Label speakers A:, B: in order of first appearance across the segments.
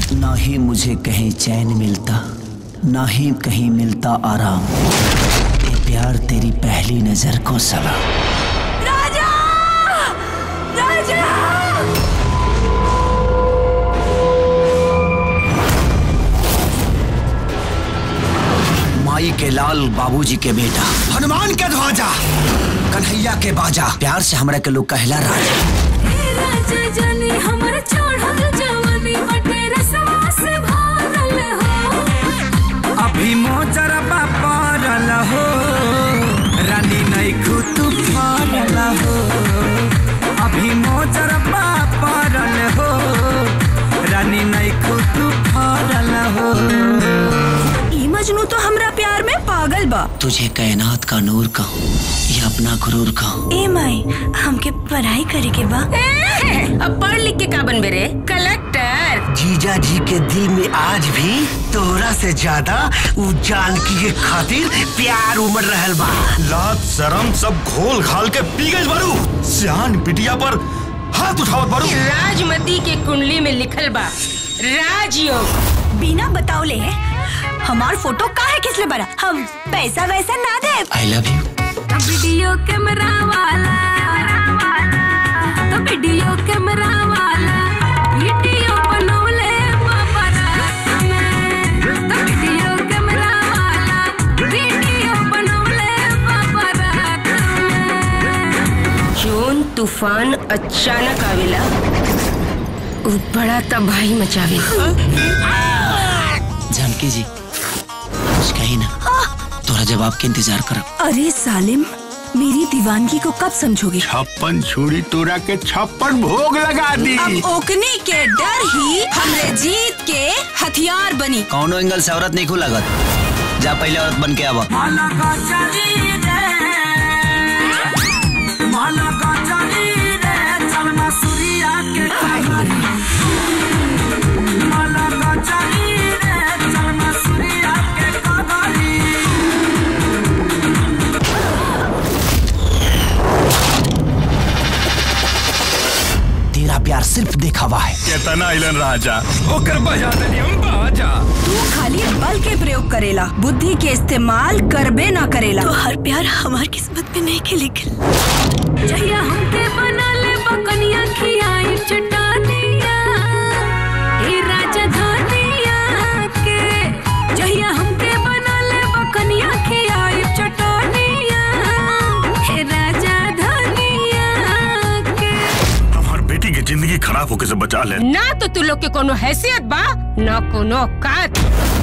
A: ना ही मुझे कहीं चैन मिलता ना ही कहीं मिलता आराम ये प्यार तेरी पहली नजर को सलाम
B: राजा राजा
A: माई के लाल बाबूजी के बेटा हनुमान के ध्वजा कन्हैया के बाजा प्यार से हमरा के लोग कहला राजा
B: राजा जानी हमर चढ़ल जवानी बटे रसवा से भरल हो
C: अभी मोजरबा पड़ल हो रानी नैखू तू फरल हो अभी मोजरबा पड़ल हो रानी नैखू तू फरल हो
B: ई मजनू तो हमरा प्यार में पागल बा
A: तुझे कायनात का नूर कहूँ या अपना गुरूर कहूँ
B: ए माई हमके पढ़ाई करे के बा
D: अब पढ़ लिख के का बनबे रे कलेक्टर
A: जीजा जी के दिल में आज भी तोरा से ज्यादा उ जानकी के खातिर प्यार उमड़ रहल बा
E: लाज शरम सब घोल घाल के पी गई बारू सियान बिटिया पर हाथ उठावत बारू
D: राजमती के कुंडली में लिखल बा राजयोग
B: बिना बतावले हमार फोटो काहे किसले बना हम पैसा वैसा ना दे
A: I love you
B: video camera वाला तो वीडियो कैमरा वाला वीडियो बनौले बाबरा में तो वीडियो कैमरा वाला वीडियो बनौले बाबरा में
D: जोन तूफान अचानक आवेला उ बड़ा तबाही मचावे
A: जानकी जी कुछ कही ना तोरा जवाब के इंतजार करब
B: अरे सालिम मेरी दीवानगी को कब समझोगे
F: छप्पन छुरी तोरा के छप्पन भोग लगा दी
B: अब ओकने के डर ही हमरे जीत के हथियार बनी
A: कौनो एंगल से औरत नहीं खू लागत जा पहले औरत बन के आवा
C: माला का चली रे माला का चली रे चलना सूर्या के कहानी माला का चली रे चलना सूर्या के कहानी
A: तेरा प्यार सिर्फ दिखावा है
E: केतना आइलन राजा ओकर बजा देनी हम बाजा
B: तू खाली बल के प्रयोग करेला बुद्धि के इस्तेमाल करबे ना करेला तो हर प्यार हमार किस्मत में नहीं के लिखल जहिया हमके बना ले बकनिया खियाई चटानिया ए राजा धनिया के जहिया हमके बना ले बकनिया खियाई चटानिया ए राजा धनिया के
E: हमार बेटी की जिंदगी खराब होके से बचा ले
D: ना तो तू लोग के कोनो हैसियत बा ना कोनो औकात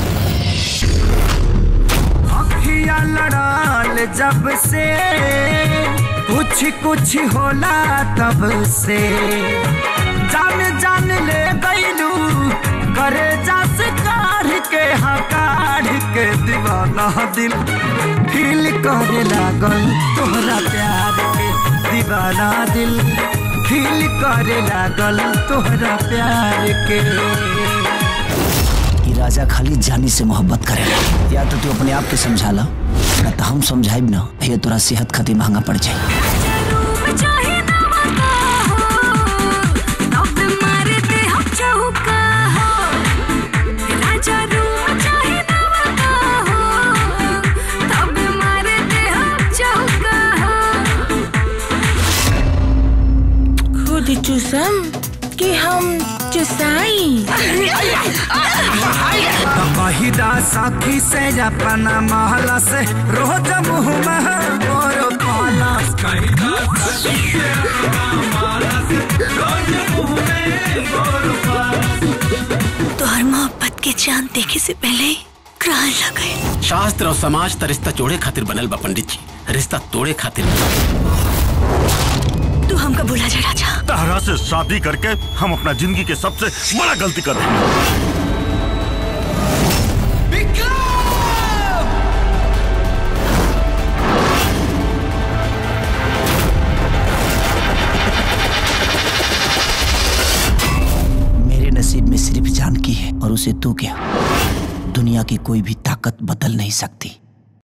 C: अखिया लड़ाल जब से कुछ कुछ होला तब से जान जान ले गईलू करे जस कार के हकार के दीवाना दिल फील करे लागल तोहरा प्यार के दीवाना दिल फील करे लागल तोहरा प्यार के
A: ये राजा खाली जानी से मोहब्बत करेला या तो तू अपने आप के समझा ला ना तो हम समझाइब ना ये तोरा सेहत खातिर महंगा पड़ जाए
D: खुद चूसम कि हम चुसाई
C: कहिदा साथी से अपना महला से रोज मुँह में मोर पाला
B: तोहर मोहब्बत के चांद देखे से पहले ही ग्रहण लग गए
G: शास्त्र और समाज त रिश्ता जोड़े खातिर बनल बा पंडित जी रिश्ता तोड़े खातिर
B: तू हमका भुला जा राजा
E: तहरा से शादी करके हम अपना जिंदगी के सबसे बड़ा गलती कर दी
A: मेरे नसीब में सिर्फ जानकी है और उसे तू क्या दुनिया की कोई भी ताकत बदल नहीं सकती